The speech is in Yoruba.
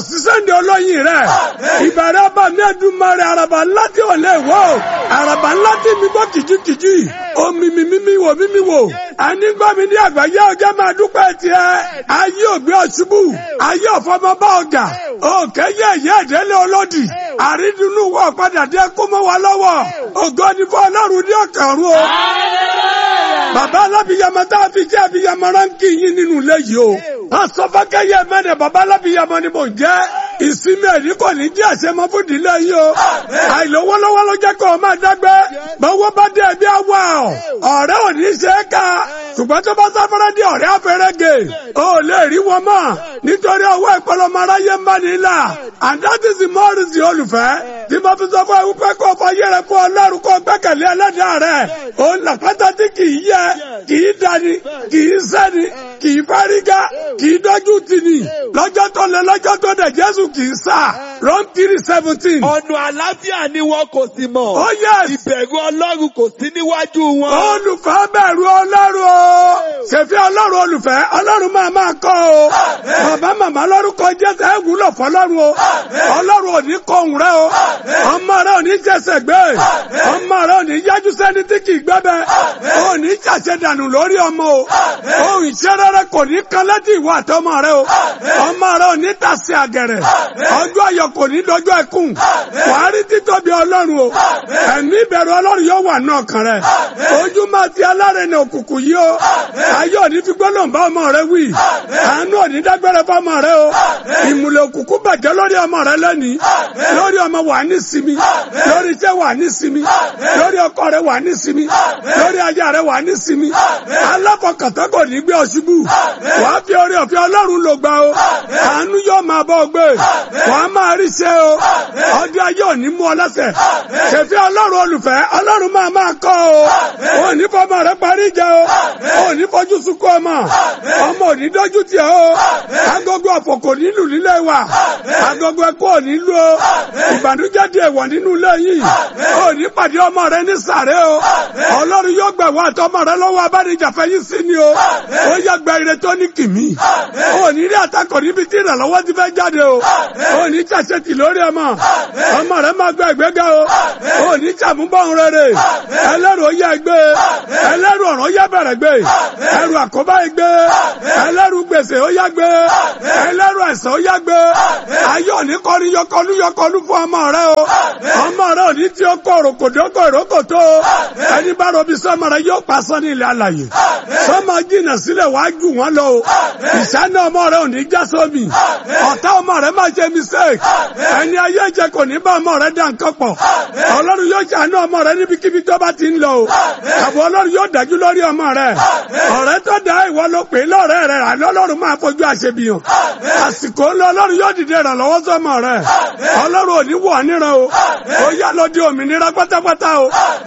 sí sẹ́ndì olóyin rẹ̀ ìbẹ̀rẹ̀ ọba mi Èdùmàrè àràbà ńlá tí ò lè wò àràbà ńlá tí mi gbọ́ kìjikìji omi mi mímí wò mímí wò ẹni gbọ́ mi ní àgbáyé ọjọ́ máa dúpẹ́ tiẹ̀ ayé ògbé ọ̀ṣubú ayé ọ̀fọ́mọba ọ̀gà òkè yẹ ẹ̀yẹ ìdẹ́lẹ̀ ọlọ́dì àrídùnú wọ̀ padà dé kó mọ́ wa lọ́wọ́ ògo ni fún ọlọ́run ní ọ̀kàrún o. bàbá alábìyamọ tá a fi jẹ́ àbíyamọ ránkì yín nínú ilé yìí o. wọ́n sọ fọ́kẹ́yẹ mẹ́rin bàbá alábìyamọ ni mò ń jẹ́ ìsinmi ẹ̀rí kò ní jẹ́ àṣemọ fún ìdílé yìí o. àìlówólọ́wọ́ ló jẹ́ kó o máa dágbé bọ́wọ́ bá dé ẹbí àwa ọ̀rẹ́ ò ní ṣe é ká ṣùgbọ́n tó bá sáfẹ́rẹ́ di ọ̀rẹ́ afẹ́rẹ́gẹ̀ ó lè rí wọn mọ́ nítorí ọwọ́ ìpọlọmọ aráyé ń bá ní ilà and that is the more reason olùfẹ́ tí mo fi sọ fún ẹ wípé kó o fọyé rẹ fún ọlọ́run kó o gbẹ́kẹ̀lé ẹlẹ́dàá rẹ òun làpátá tí kì í yẹ kì í dani kì í sẹ́ni kì í fárígá kì í dọ́jú tì ní lọ́jọ́ tó lé lọ́jọ́ tó dẹ̀ jésù kì í sà Rome three seventeen. ọ̀nà àlàáfíà ni wọn kò sì mọ̀. Oh yes. ìbẹ̀rù ọlọ́run kò sí níwájú wọn. olùfẹ́ bẹ̀rù ọlọ́run o ṣèfí ọlọ́run olùfẹ́ ọlọ́run máa máa kọ́ o bàbá màmá lórúkọ jésù ẹ wúlò fọlọ́run o ọlọ́run ò ní kọ òun rẹ o ọmọ rẹ ò ní jẹsẹ̀ gbé ọmọ rẹ ò ní yájú sẹ́ni tí kì í gbẹ́bẹ́ ò ní jàṣẹ dànù lórí ọmọ o ohun ìṣerere kò ní kan létí ìwọ àtọmọ rẹ o ọmọ rẹ ò ní tàsí àgẹ̀rẹ̀ ọjọ́ ayọ̀ kò ní dọjọ́ ẹkún wàá rí títóbi ọlọ́run o ẹ̀mí ìbẹ̀rù ọlọ́run yóò wà náà kan rẹ ojú máa ti alárẹ̀nà òkùnkùn yìí o ayé òní fi gbọ́dọ̀ bá ọmọ rẹ wí àánú òní dágbére fọmọ rẹ o ìmùlẹ̀ òkùnkùn bàjẹ́ lórí ọmọ rẹ lẹ́nìí lórí ọmọ wà ní sinmi lórí iṣẹ́ wà ní sinmi lórí ọkọ rẹ wà ní sinmi lórí aya rẹ wà ní sinmi alákọ̀ọ́kọ̀tọ́ kò ní gbé ọṣubú wàá fi orí ọ̀fẹ́ ọlọ́run ló gbà o àánú yóò máa bọ́ gbé wàá máa rí ṣe o ọdún ayé òní mú ọ lẹ́sẹ̀ ṣèfẹ́ ọlọ́run olùfẹ́ ọlọ́run máa máa kọ́ o ò ní fọmọ rẹ parí ìjà o ò ní fojú sunkún ọmọ ọmọ ò ní dójú tì o agogo ọ̀fọ̀ kò ní lù nílé wa agogo ẹkọ ò ní lù o ìbànújẹ́ di èèwọ̀ nínú ilé yìí ò ní pàdé ọmọ rẹ ní sàré o ọlọ́run yóò gbà wá àtọmọ rẹ lọ́wọ́ abánijàfẹ́ yìí sí ni o ó yẹ gba ire tó ní kìmí ò ní rí àtakọ̀ níbi tí ìrànlọ́wọ́ ti fẹ́ jáde o ò ní ṣàṣetì lórí ọmọ ọmọ rẹ máa gba ìgbéga o ò ní ṣàmúbọ̀n rere ẹlẹ́rù ó yẹ gbé ẹlẹ́rù ọ̀rọ̀ yẹ bẹ̀rẹ̀ gbé ẹrù àkóbá yẹ gbé ẹlẹ́rù gbèsè ó yẹ gbé ẹlẹ́rù ẹ̀sán ó yẹ gbé ayé òní kọ́ni yọkọlú yọkọlú fún ọmọ rẹ o ọmọ rẹ òní tí ó kọ òròkòdókò ìrókòtó o ẹni bá rọbí sọmọ rẹ yóò pa sọ ní ilẹ̀ alàyè sọmọ jìnnà sílẹ̀ wàá jù wọ́n lọ o ìṣáná ọmọ rẹ òní já sómi ọ̀tá ọmọ rẹ má ṣe mistake ẹni ayé jẹ kò ní bá ọmọ rẹ dá nǹkan pọ̀ ọlọ́run yóò ṣàánú ọmọ rẹ níbikíbi tó bá ti ń lọ o àbọ̀ ọlọ́run yóò dájú lórí ọmọ rẹ ọ̀rẹ́ tó dá ìwọ ló pè é lọ́rẹ́ rẹ àlọ́ ọlọ́run máa fojú àṣebìyàn àsìkò ńlọ ọlọ́run yóò dìde ìrànlọ́wọ́ sọmọ rẹ ọlọ́run ò ní wọ̀ níran o ó yá lọ di òmìnira pátápátá o